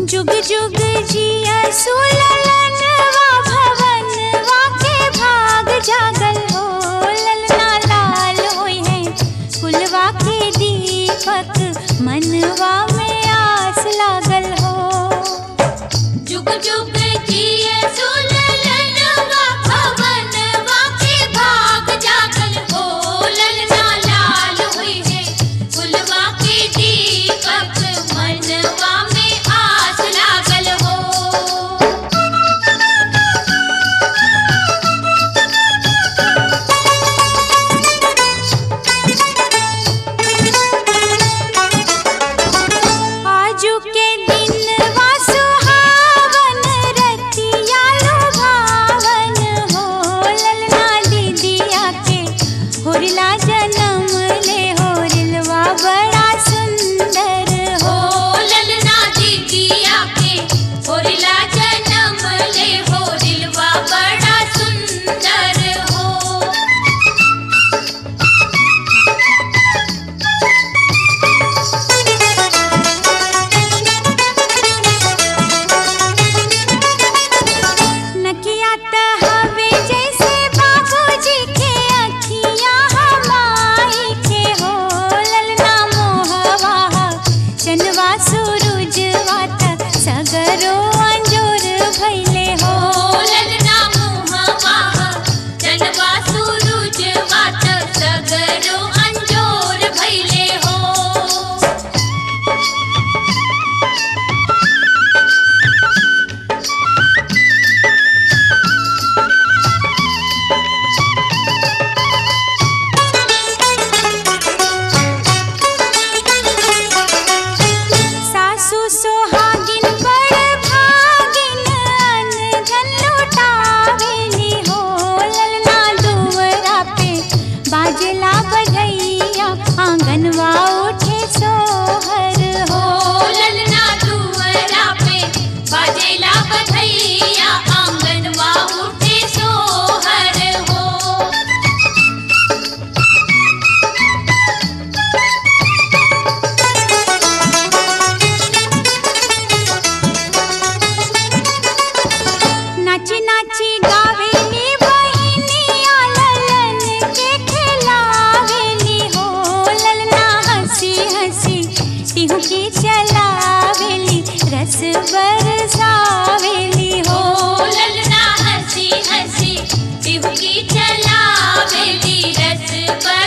जुग जुग जिया सुललनवा भवनवा के भाग जागल हो ललना लाल होई है कुलवा के दीपक मनवा में आस लागल हो जुग जुग जिए सुललनवा भवनवा के भाग जागल हो ललना लाल हुई है फुलवा के दीपक मनवा में आस लागल हो आजू के दिन वा सुहावन रतिया लुभावन हो ललना दीदिया के होरिला जन्म ले होरिलवा बड़ा सुंदर हो हो ललना दीदिया के होरिला जन्म ले होरिलवा बड़ा सुंदर हो नकिया त हवे जैसे बाबूजी के अखियां हमाई के हो ललना मोहवा चनवा सूरजवा त सगरो अंजोर भइले हो ललना मुहवा जनवा सूरज वात सगरो अंजोर भइले हो सासू सोहागिन बड़ भागिन अन धन लुटावेली हो ललना दुवरा पे बाजला बधैया आंगनवा उठे सोहर हो हो ललना दुअरा पे बाजेला बधैया आंगनवा उठे सोहर हो नाची नाची गावेली बहिनिया ललन के खिलावेली हो ललना हंसी हंसी टिहुकी चलावेली रस बरसावेली हो हो ललना हंसी हंसी टिहकी चलावेली रस पर